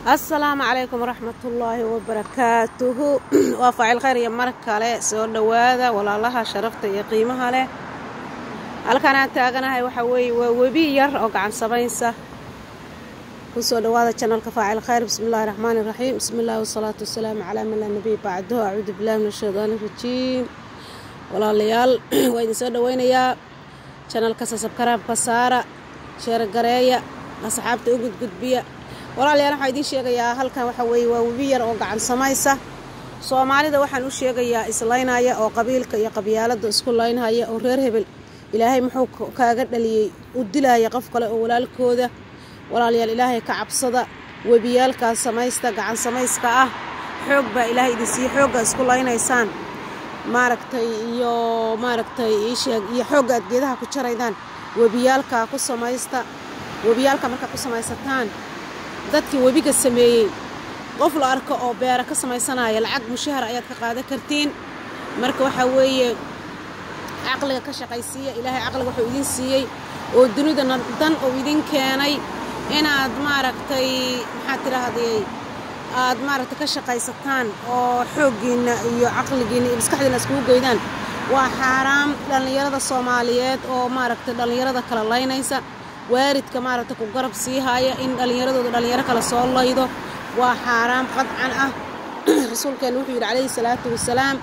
assalaamu calaykum waraxmatullaahi wabarakaatuhu waa faacil khayr iyo mar kale soo dhowaada walaalaha sharafta iyo qiimaha leh halkan aan taaganahay waxaa weeye waa webi yar oo gacan samaysa kusoo dhowaada janalka faacil khayr bismi illahi raxmaani raxiim bismi illahi wasalaatu wasalaamu calaa man laa nabiy bacdahu acuudu billahi min ashaydaani rajiim walaalayaal waa idin soo dhoweynayaa janalka sasabkaraabka saara sheergareeya asxaabta u gudgudbiya walaalayaal waxaa idiin sheegayaa halkan waxaa weeye waa webi yar oo gacan samaysa soomaalida waxaan u sheegayaa islaynaya oo qabiilka iyo qabyaalada isku laynhaya oo reer hebel ilaahay muxuu kaaga dhaliyey u dilaya qof kale oo walaalkooda walaalayaal ilaahay ka cabsada webiyaalkaas samaysta gacan samayska ah xoog baa ilaahay idin siiye xoogga isku laynaysaan maaragtay iyo maaragtay iisheeg iyo xoogga aad geedaha ku jaraydaan webiyaalkaa ku samaysta webiyaalka markaa ku samaysataan dadkii webiga sameeyey qof la arko oo beera ka samaysanaya lacag mushahar ayaad ka qaadan kartiin marka waxaa weeye caqliga ka shaqaysiiya ilaahay caqliga wuxuu idin siiyey oo dunidana dan uu idin keenay inaad maaragtay maxaad tidhaahdayey aad maaragtay ka shaqaysataan oo xooggiinna iyo caqligiinna iyo maskaxdiinna iskugu geydaan waa xaaraam dhallinyarada soomaaliyeed oo maaragtay dhallinyarada kala laynaysa waaridka maaragtay ku garab sii haya in dhallinyaradooda dhallinyaro kale soo laydo waa xaaraam qadcan ah rasuulkeenna wuxuu yidhi calayhi salaatu wasalaam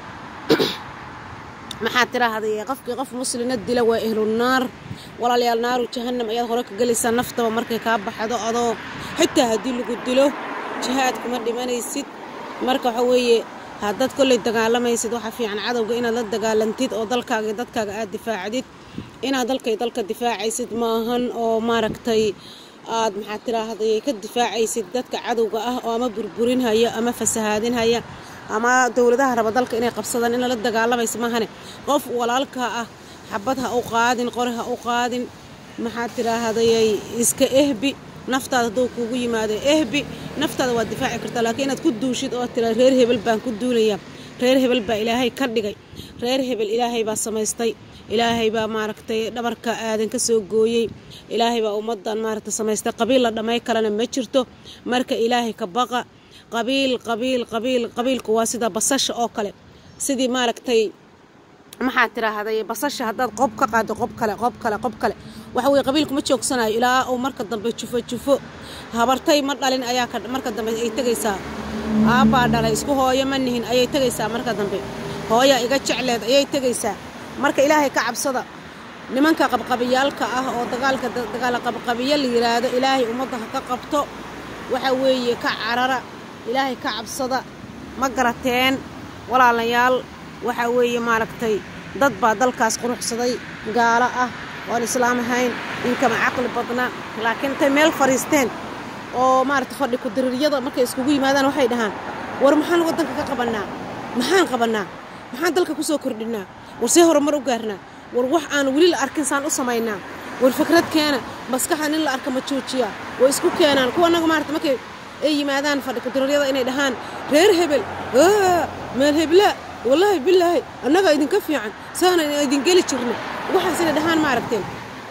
maxaad tidhaahday qofkii qof muslina dila waa ehlunaar walaalayaal naaru jahannam ayaad hore ka gelaysaa naftaba markay kaa baxdo adoo xitaa haddii lagu dilo jihaad kuma dhimanaysid marka waxa weeye haddaad kolley dagaalamaysid waxaa fiican cadowga inaad la dagaalantid oo dalkaaga iyo dadkaaga aad difaacdid inaad dalkay dalka difaacaysid maahan oo maaragtay aad maxaad tidhaahday ka difaacaysid dadka cadowga ah oo ama burburinhaya ama fasahaadinhaya ama dowladaha raba dalka inay qabsadaan in lala dagaalamaysa maahane qof walaalkaa ah xabad ha u qaadin qori ha u qaadin maxaad tidhaahdayay iska ehbi naftaada hadduu kuugu yimaado ehbi naftaada waad difaaci kartaa laakiin inaad ku duushid oo tira reer hebel baan ku duulayaa reer hebel baa ilaahay ka dhigay reer hebel ilaahay baa samaystay ilaahay baa maaragtay dhabarka aadan ka soo gooyey ilaahay baa ummaddan maaragtay samaystay qabiil la dhammay kalena ma jirto marka ilaahay ka baqa qabiil qabiil qabiil qabiilku waa sida basasha oo kale sidii maaragtay maxaad tidhaahday basasha haddaad qob ka qaado qob kale qob kale qob kale waxa weye qabiilku ma joogsanayo ilaa uu marka dambe jufo jufo habartay ma dhalin ayaa marka dambe ay tegaysaa aabbaa dhalay isku hooyo ma nihin ayay tegaysaa marka dambe hooya iga jecleed ayay tegaysaa marka ilaahay ka cabsada nimanka qabqabiyaalka ah oo dagaalka dagaala qabqabiyo la yiraahdo ilaahay ummadda ha ka qabto waxa weeye ka carara ilaahay ka cabsada ma garateen walaalayaal waxaa weeye maaragtay dad baa dalkaas quruxsaday gaalo ah oon islaam ahayn inkama caqli badna laakiin intay meel fadhiisteen oo maaragtay fadhi ku-diriiryada markay iskugu yimaadaan waxay dhahaan war maxaan waddanka ka qabannaa maxaan qabannaa maxaan dalka ku soo kordhinnaa war see horumar u gaarnaa war wax aan weli la arkin saan u samaynaa war fikrad keena maskaxda nin la arka ma joojiyaa way isku keenaan kuwa annaga maarata markay ay yimaadaan fadhi ku-diriiryada inay dhahaan reer hebel meel heblaa wallaahi bilaahi annagaa idinka fiican saana idin geli jirna waxaas inay dhahaan ma aragteen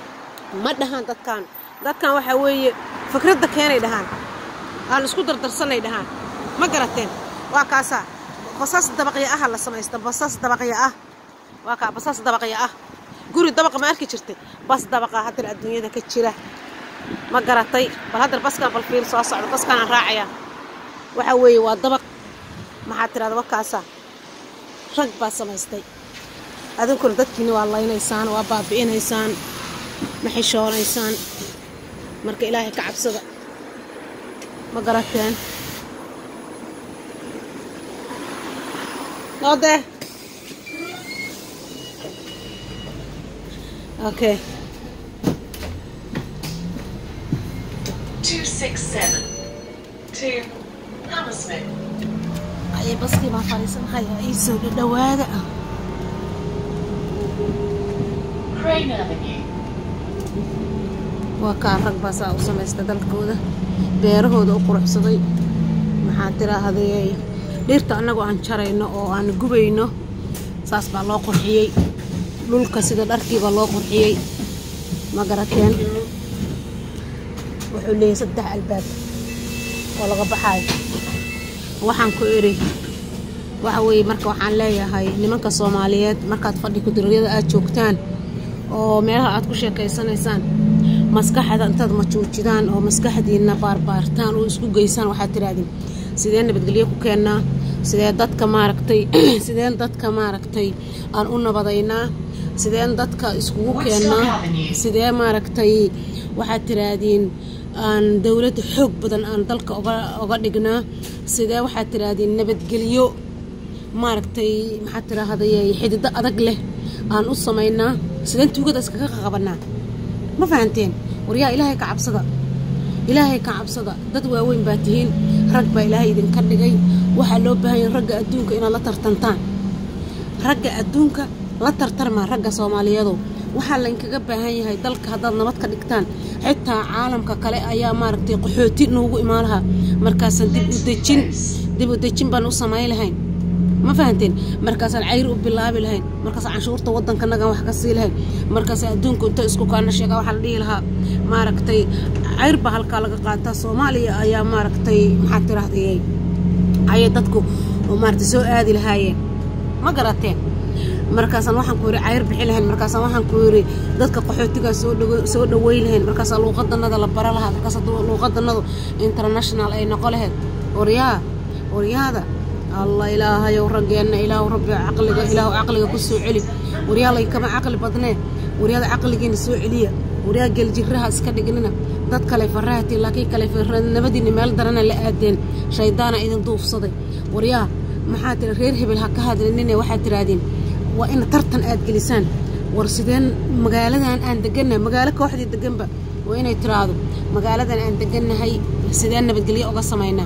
ma dhahaan dadkaan dadkan waxaa weeye fikradda keenay dhahaan aan isku dardarsanay dhahaan ma garateen waa kaasaa basas dabaqya aha la samaysta basas dabaqya ah waa kaa basas dabaqya ah guri dabaqa ma arki jirtay bas dabaqa haddana adduunyada ka jira ma garatay bal haddar baskaan bal fiil soo socda baskaanaan raacayaa waxaa weeye waa dabaq maxaad tidhahda wakaasaa rag baa samaystay adinkuna dadkiina waa laynaysaan waa baabi'inaysaan ma xishoonaysaan marka ilaahay ka cabsada ma garateen noodee okay ayay baskii baan fadhiisanhaya ii soo dhadhawaada ah waa kaa rag baa saa u samaysta dalkooda beerahooda u quruxsaday maxaa tiraahday dhirta annagoo aan jarayno oo aan gubayno saas baa loo qurxiyey dhulka sida dharkiibaa loo qurxiyey ma garateen wuxuu leeyahay saddex albaab oo laga baxaayo waxaan ku idhi waxa weeye marka waxaan leeyahay nimanka soomaaliyeed markaad fadhi kudiryada aad joogtaan oo meelaha aad ku sheekaysanaysaan maskaxda intaad majuujidaan oo maskaxdiina baarbaartaan oo isku geysaan waxaad tidhaahdeen sidee nabadgelyo ku keennaa sidee dadka maaragtay sideen dadka maaragtay aan u nabadaynaa sideen dadka iskugu keennaa sidee maaragtay waxaad tidhaahdeen aan dowladda xoog badan aan dalka oga dhignaa sidee waxaad tidhaahdeen nabadgelyo maaragtay maxaad tidhaahday xidido adag leh aan u samaynaa sideen tuugada iskaga qabanaa ma fahanteen waryaa ilaahay ka cabsada ilaahay ka cabsada dad waaweyn baa tihiin rag baa ilaahay idinka dhigay waxaa loo baahanya ragga adduunka inaad la tartantaan ragga adduunka la tartarmaa ragga soomaaliyadow waxaa laynkaga baahan yahay dalka haddaad nabad ka dhigtaan xitaa caalamka kale ayaa maaragtay qaxooti noogu imaan lahaa markaasaan dib u dejin dib u dejin baan u samayn lahayn ma fahanteen markaasaan cayr u bilaabi lahayn markaasaan canshuurta waddankanagan wax ka sii lahayn markaas adduunku inta isku kaana sheegaa waxaa la dhihi lahaa maaragtay cayr baa halkaa laga qaataa soomaaliya ayaa maaragtay maxaad tirahdayay ayay dadku maaragtay soo aadi lahaayeen ma garateen markaasaan waxaan ku yidhi cayr bixi lahayn markaasaan waxaan ku yidhi dadka qaxootigaa soo dhawo soo dhaweyn lahayn markaasaa luuqadanada la bara lahaa markaas luuqadanadu international ay noqo lahayd waryaa waryaada allah ilaahayow raggeenna ilaahu rabbi caqliga ilaahu caqliga ku soo celi waryaa laykama caqli badnee waryaada caqligiina soo celiya waryaa geljiraha iska dhignina dad kale farahati laakiin kale nabadiina meel darana la aadeen shaydaana idin duufsaday waryaa maxaa tiri reer hebel ha ka hadlinine waxaad tidhaahdeen waa in tartan aad gelisaan war sideen magaaladan aan degannahay magaalo kooxdii deganba waa inay tiraahdo magaaladan aan degannahay sideen nabadgelyo uga samaynaa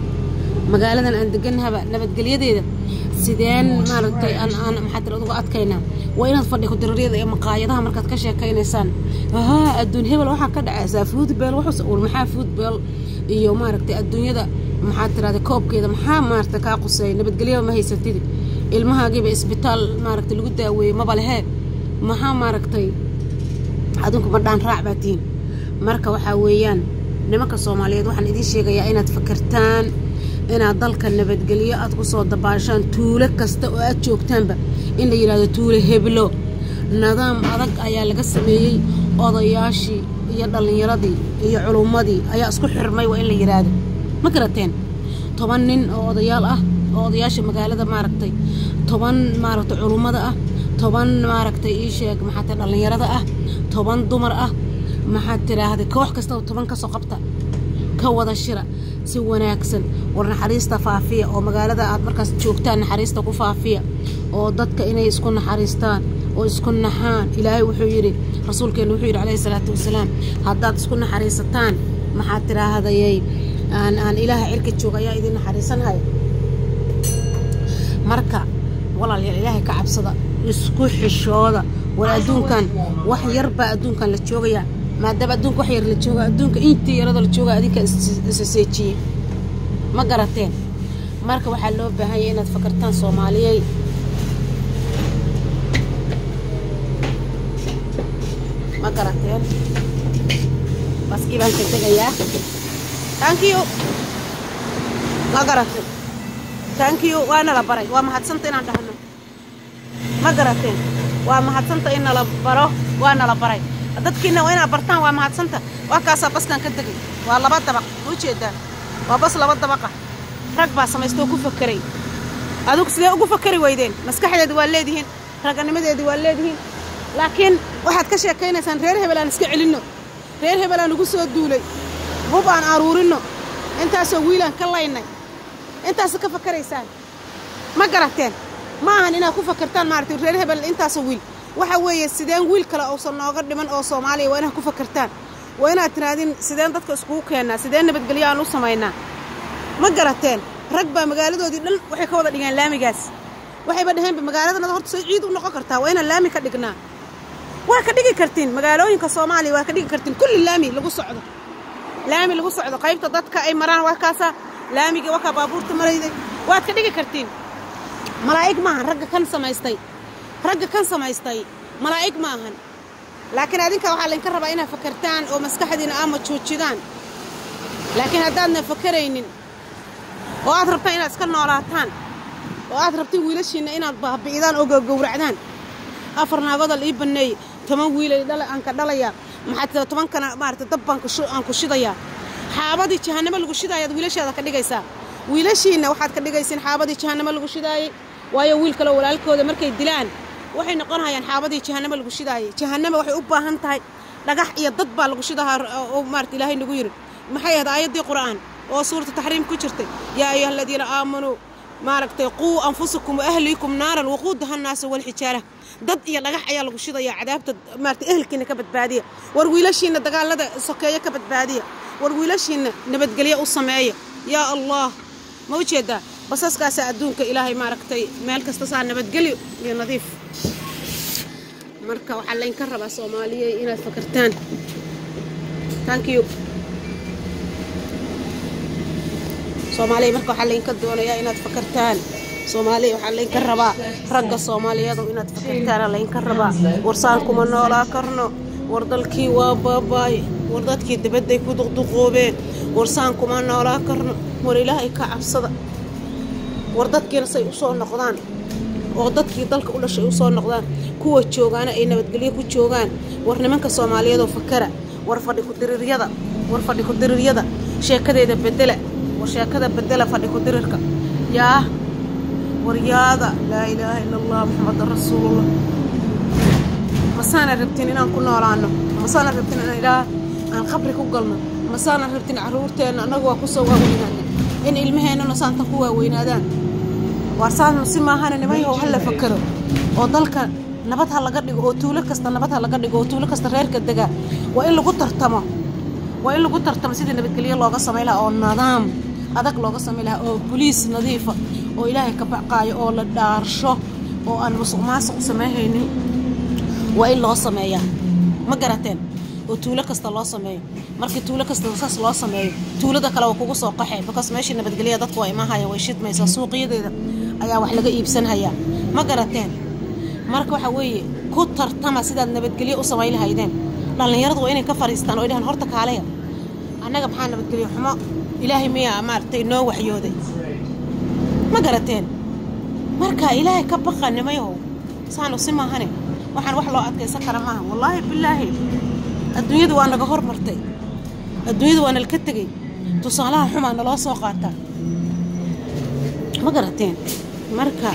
magaaladan aan degannahaba nabadgelyadeeda sideen maaragtay aan aan maxaa tira uga adkaynaa waa inaad fadhi kudiririyada ee maqaayadaha markaad ka sheekaynaysaan haa adduun hebel waxaa ka dhacaysaa foodbeel wuxuus war maxaa foodbeel iyo maaragtay adduunyada maxaa tirahda koobkeeda maxaa maaragtay kaa quseeya nabadgelyaba ma haysatidi ilmahaagiiba isbitaal maaragtay lagu daaweeyey maba lehee maxaa maaragtay adinku ma dhaan raac baa tihiin marka waxaa weeyaan nimanka soomaaliyeed waxaan idiin sheegayaa inaad fakartaan inaad dalka nabadgelyo aad ku soo dabaashaan tuulo kasta oo aad joogtaanba in la yidhahdo tuulo heblo nidaam adag ayaa laga sameeyey odayaashii iyo dhallinyaradii iyo culummadii ayaa isku xirmay waa in la yidhaahdo ma garateen toban nin oo odayaal ah oo odayaasha magaalada maaragtay toban maaragtay culummada ah toban maaragtay ii sheeg maxaa tahay dhallinyarada ah toban dumar ah maxaad tidhaahday koox kastaba toban ka soo qabta ka wada shira si wanaagsan war naxariista faafiya oo magaalada aad markaas joogtaan naxariista ku faafiya oo dadka inay isku naxariistaan oo isku naxaan ilaahay wuxuu yidhi rasuulkeenu wuxuu yidhi calayhi salaatu wasalaam haddaad isku naxariisataan maxaad tidhaahdayay aan aan ilaaha cirka jooga ayaa idin naxariisanhaya marka walaalayaal ilaahay ka cabsada isku xishooda war adduunkan wax yar baa adduunkan la joogayaa maadaama adduunka wax yar la jooga adduunka intii yarada la jooga adinka isaseejiyey ma garateen marka waxaa loo baahanya inaad fakartaan soomaaliyey ma garateen baskii baan ka tegayaa thank you ma garatay thank you waa nala baray waa mahadsanta inaan dhahno ma garateen waa mahadsanta in nala baro waa nala baray dadkiina waa inaad bartaan waa mahadsanta waa kaasaa baskan ka tegay waa laba dabaq ma ujeedaan waa bas laba dabaqa rag baa samaystoo ku fakeray adugu sidee ugu fakari weydeen maskaxdeedi waa leedihiin raganimadeedi waa leedihiin laakiin waxaad ka sheekaynaysaan reer hebel aan iska celinno reer hebel aan ugu soo duulay hub aan aruurinno intaasoo wiilaan ka laynay intaasa ka fakaraysaan ma garateen ma ahan inaad ku fakartaan maaragtay reer hebel intaasoo wiil waxa weeye sideen wiil kale uusan nooga dhiman oo soomaaliya waa inaad ku fakartaan waa inaad tirahdin sideen dadka iskugu keennaa sideen nabadgelyo aan u samaynaa ma garateen rag baa magaaladoodii dhan waxay ka wada dhigeen laamigaas waxayba dhaheenba magaaladanada horta say ciid u noqon kartaa waa inaan laami ka dhignaa waa ka dhigi kartiin magaalooyinka soomaaliya waa ka dhigi kartiin kulli laami lagu socdo laami lagu socdo qaybta dadka ay maraan waa kaasaa laamigii wakaa baabuurta marayday waad ka dhigi kartiin malaa'ig maahan ragga kan samaystay ragga kan samaystay malaa'ig ma ahan laakiin adinka waxaa laydinka rabaa inaad fakartaan oo maskaxdiina ama joojidaan laakiin haddaadna fakaraynin oo aad rabtaan inaad iska noolaataan oo aad rabtiin wiilashiinna inaad baabi'idaan oo gowracdaan afar naagoodal ii banneeye toban wiilay dhala aan ka dhalayaa maxaa tobankana maarata dab baan aan ku shidayaa xaabadii jahannamo lagu shidaayaad wiilashaada ka dhigaysaa wiilashiinna waxaad ka dhigaysiin xaabadii jahannamo lagu shidaayey waayo wiil kaleo walaalkooda markay dilaan waxay noqonayaan xaabadii jahannamo lagu shidaayey jahannama waxay u baahan tahay dhagax iyo dad baa lagu shidahaa oo maarata ilaahay nagu yidhi maxay ahayd aayaddii qur'aan oo suuratu taxriim ku jirtay yaa ayuha aladiina aamanuu maaragtay quu anfusakum wa ahliikum naaran waquudaha nnaasa walxijaara dad iyo dhagax ayaa lagu shidayaa cadaabta maarata ehelkiina ka badbaadiya war wiilashiinna dagaalada sokeeyo ka badbaadiya war wiilashiinna nabadgelyo u sameeya yaa allah ma u jeedaa basaskaasaa adduunka ilaahay maaragtay meel kasta saa nabadgelyo iyo nadiif marka waxaa laynka rabaa soomaaliya inaad fakartaan thank you soomaaliya marka waxaa laynka doonayaa inaad fakartaan soomaaliya waxaa laynka rabaa ragga soomaaliyeedu inaad fakartaana laynka rabaa warsaan kuma noolaa karno war dalkii waa baabaay war dadkii dibadday ku duqduqoobeen warsaan kuma noolaa karno war ilaahay ka cabsada war dadkiina say u soo noqdaan oo dadkii dalka u dhashay u soo noqdaan kuwa joogaana ay nabadgelyo ku joogaan war nimanka soomaaliyeedoo fakara war fadhi ku-diriiryada war fadhi ku-diriiryada sheekadeeda bedela war sheekada bedela fadhi ku-dirirka yaa waryaada laa ilaaha ila allah maxamedan rasuulullah masaana rabtin inaan ku noolaano masaana rabtin inaan ilaa aan qabri ku galno masaana rabtin carruurteenna annagu waa kusoo waaweynaana in ilmaheennana saanta ku waaweynaadaan waar saan si maahana nimanyahow ha la fakero oo dalka nabad ha laga dhigo oo tuulo kasta nabad ha laga dhigo oo tuulo kasta reerka degaa waa in lagu tartamo waa in lagu tartamo sidii nabadgelyo looga samay lahaa oo nidaam adag looga samay lahaa oo boliis nadiifa oo ilaahay ka baqaayo oo la dhaarsho oo aan musuq maasuq sameehaynin waa in loo sameeyaa ma garateen oo tuulo kasta loo sameeyo markii tuulo kasta saas loo sameeyo tuulada kale waa kugu soo qaxay bakaas meeshii nabadgelya dadku waa imahaya way shidmaysaa suuqyadeeda ayaa wax laga iibsanhayaa ma garateen marka waxa weeye ku tartama sidaad nabadgelyo u samayn lahaydeen dhallinyaradu waa inay ka fariistaan oo dhahaan horta kaaleya annaga maxaa nabadgelyo xumo ilaahay miyaa maaragtay noo waxyooday ma garateen marka ilaahay ka baqa nimayahow saanu si maahane waxaan wax loo adkaysan kara maaha wallaahi bilaahi adduunyadu waa naga hormartay adduunyadu waa nalka tegey tusaalaha xumaa naloo soo qaataa ma garateen marka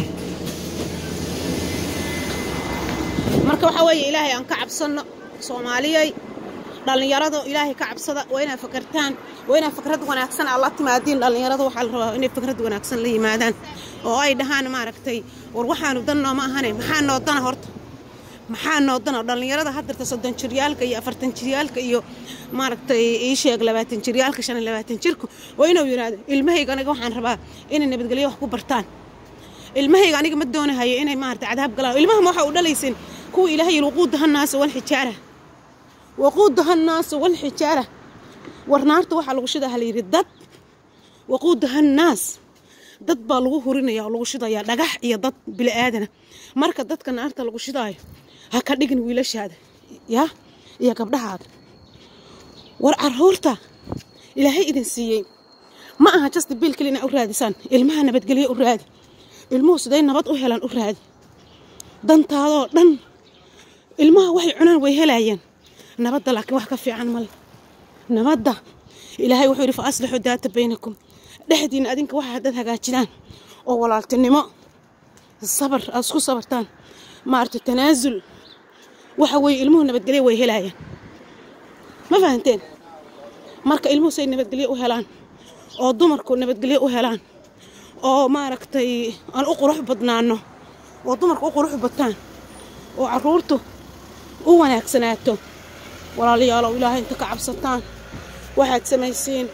marka waxaa weeye ilaahay aan ka cabsanno soomaaliyay dhallinyarada ilaahay ka cabsada waa inaad fakartaan waa inaad fikrad wanaagsan aad la timaadiin dhallinyarada waxaa la rabaa inay fikrad wanaagsan la yimaadaan oo ay dhahaan maaragtay war waxaanu dan nooma ahane maxaa noo dana horta maxaa noo dana dhallinyarada haddarta soddon jiryaalka iyo afartan jiryaalka iyo maaragtay ii sheeg labaatan jiryaalka shan iyo labaatan jirku waa inuu yidhaahdo ilmahayga aniga waxaan rabaa inay nabadgelyo wax ku bartaan ilmahayga aniga ma doonahayo inay maarata cadaab galaan ilmahama waxa u dhalaysin kuwa ilaahay waquudaha naasa walxijaara waquudaha naasa walxijaara war naarta waxaa lagu shidaa halayidhi dad waquudaha naas dad baa lagu hurinaya oo lagu shidayaa dhagax iyo dad bili'aadana marka dadka naarta lagu shidaayo ha ka dhigin wiilashaada yaa iyo gabdhahaada war caruurta ilaahay idin siiyey ma aha jasta biil keli inaa u raadisaan ilmaha nabadgelyo u raadi ilmuhu siday nabad u helaan u raadi dantaadoo dhan ilmaha waxay cunaan way helaayeen nabadda laakiin wax ka fiican male nabadda ilaahay wuxuu yidhi fa aslixuu daata baynakum dhexdiina adinka waxa haddaad hagaajidaan oo walaaltinimo sabar aad isku sabartaan maarata tanaasul waxa weeye ilmuhu nabadgelyo way helaayeen ma fahanteen marka ilmuhu say nabadgelyo u helaan oo dumarku nabadgelyo u helaan oo maaragtay aan u qurux badnaano oo dumarku u qurux bataan oo caruurtu u wanaagsanaato walaalayaalow ilaahay inta ka cabsataan waxaad samaysiin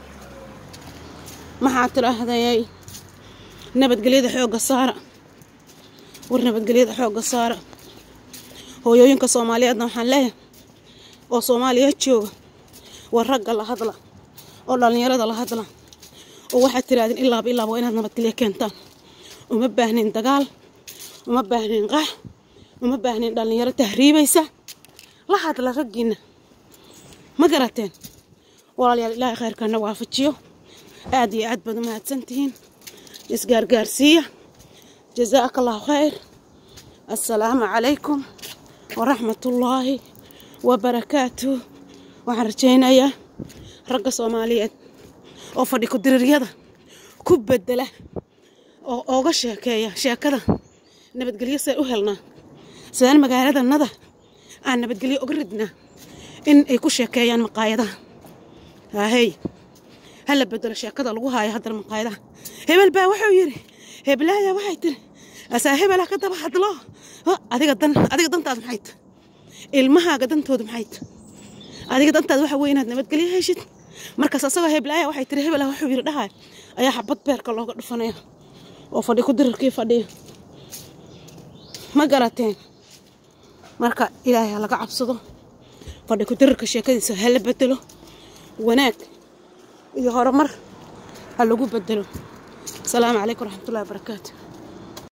maxaa tidhaahdayay nabadgelyada xoogga saara war nabadgelyada xoogga saara hooyooyinka soomaaliyeedna waxaan leeyahay oo soomaaliyeed jooga war ragga la hadla oo dhallinyarada la hadla oo waxaad tirahdeen ilaaba ilaaba waa inaad nabadgelyo keentaan uma baahnin dagaal uma baahnin qax uma baahnin dhallinyaro tahriibaysa la hadla raggiinna ma garateen walaalayaal ilaahay khayrkana waafajiyo aad iyo aad baad u mahadsantihiin isgaargaarsiiya jazaaka allahu khayr assalaamu calaykum waraxmatullaahi wabarakaatuh waxaan rajaynayaa ragga soomaaliyeed oo fadhi ku-diriiryada ku bedela oo ooga sheekeeya sheekada nabadgelyo see u helnaa sidaan magaaladanada aan nabadgelyo uga ridnaa in ay ku sheekeeyaan maqaayadaha haahey ha la bedelo sheekada lagu haayo haddana maqaayadaha hebel baa wuxuu yidhi heblaaya waxay tiri asaa hebela ka daba hadlo adiga dan adiga dantaada maxay ta ilmahaaga dantooda maxay ta adiga dantaada waxa weeye inaad nabadgelyo heshid markaas asagoo heblaaya waxay tiri hebela wuxuu yidhi dhahay ayaa xabad beerka looga dhufanaya oo fadhi ku dirirkii fadhiya ma garateen marka ilaahay ha laga cabsado fadhi ku dirirka sheekadiisa ha la bedelo wanaag iyo horumar ha lagu bedelo asalaamu calaykum waraxmatullahi wabarakaatu